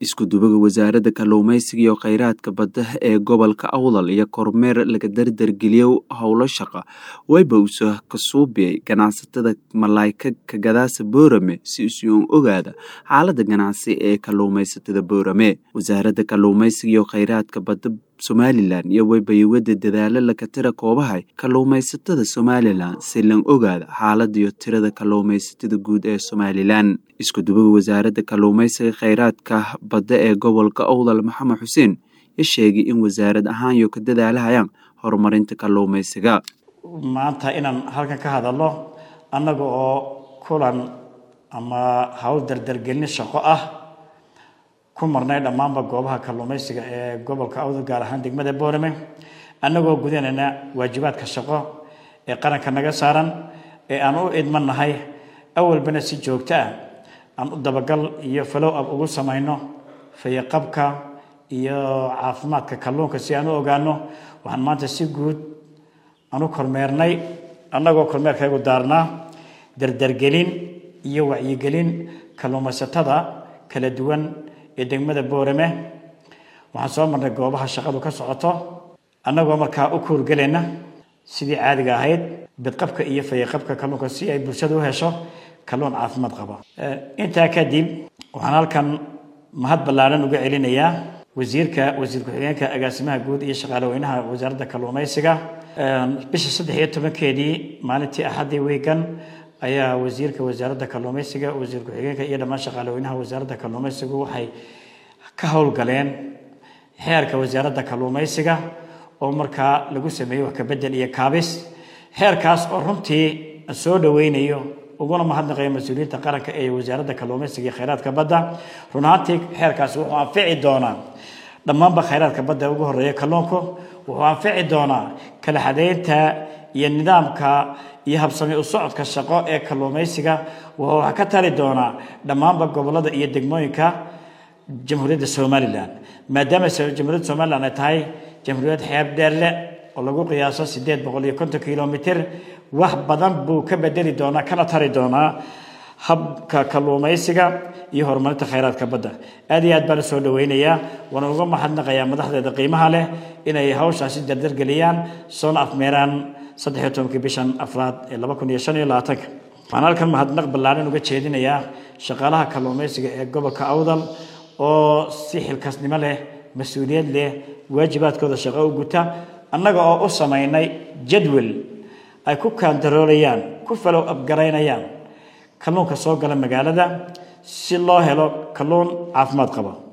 isku dubaga wasaaradda kalluumaysiga iyo kheyraadka badda ee gobolka awdal iyo kormeer laga dardargeliyo howlo shaqa wayba uso kasuubiyay ganacsatada malaayka kagadaasa boorame si isuun ogaada xaalada ganacsi ee kalluumaysatada boorame wasaaradda kalluumaysiga iyo kheyraadka badda somalilan iyo waybayawada dadaalo lakatira koobahay kalluumaysatada somalilan si lan ogaada xaalada iyo tirada kalluumaysatada guud ee somalilan isku dubaga wasaaradda kalluumaysiga kheyraadka badda ee gobolka owdal maxamed xuseen ya sheegay in wasaarad ahaan iyo ka dadaalahayaan horumarinta kalluumaysiga maanta inaan halkan ka hadalno annaga oo kulan ama hawl dardargelin shaqo ah ku marnay dhammaanba goobaha kalluumaysiga ee gobolka awdal gaar ahaan degmada boorame annagoo gudanayna waajibaadka shaqo ee qaranka naga saaran ee aan u idmannahay awalbana si joogto ah aan u dabagal iyo falow ab ugu samayno fayaqabka iyo caafimaadka kalluunka si aan u ogaano waxaan maanta si guud aan u kormeernay annagoo kormeerkaygu daarnaa dardargelin iyo wacyigelin kalluumaysatada kala duwan ee degmada boorame waxaan soo marnay goobaha shaqadu ka socoto annagoo markaa u kuurgelayna sidii caadiga ahayd bidqabka iyo fayaqabka kalluunka si ay bulshada u hesho kalluun caafimaad qaba intaa kadib waxaan halkan mahad ballaaran uga celinayaa wasiirka wasiir ku-xigeenka agaasimaha guud iyo shaqaale weynaha wasaaradda kalluumaysiga bisha saddex iyo tobankeedii maalintii axaddii wiigan ayaa wasiirka wasaaradda kalluumaysiga wasiir ku-xigeenka iyo dhammaan shaqaale weynaha wasaaradda kalluumaysigu waxay ka howlgaleen xeerka wasaaradda kalluumaysiga oo markaa lagu sameeyey wax kabedel iyo kaabis xeerkaas oo runtii soo dhaweynayo uguna mahadnaqayo mas-uuliyiinta qaranka ee wasaaradda kalluumaysiga iyo kheyraadka badda run ahaantii xeerkaasi wuxuu anfici doonaa dhammaanba kheyraadka badda ugu horeeya kalluunku wuxuu anfici doonaa kala xadeynta iyo nidaamka iyo habsami u socodka shaqo ee kalluumaysiga wuxuu wax ka tari doonaa dhammaanba gobolada iyo degmooyinka jamhuuriyadda somalilan maadaama jamhuuriyadda somalilan ay tahay jamhuuriyad xeeb dheerle oo lagu qiyaaso sideed boqol iyo konton kilomitr wax badan buu ka bedeli doonaa kana tari doonaa habka kalluumaysiga iyo horumarinta kheyraadka badda aad iyo aad baan usoo dhaweynayaa waana uga mahadnaqayaa madaxdeeda qiimaha leh inay hawshaasi dardargeliyaan soona afmeeraan saddex iyo tobankii bishan afraad ee laba kun iyo shan iyo labaatanka waxaan halkan mahadnaq ballaaran uga jeedinayaa shaqaalaha kalluumaysiga ee gobolka awdal oo si xilkaasnimo leh mas-uuliyad leh waajibaadkooda shaqo u guta annaga oo u samaynay jadwal ay ku kaantaroolayaan ku falow abgaraynayaan kalluunka soo gala magaalada si loo helo kalluun caafimaad qaba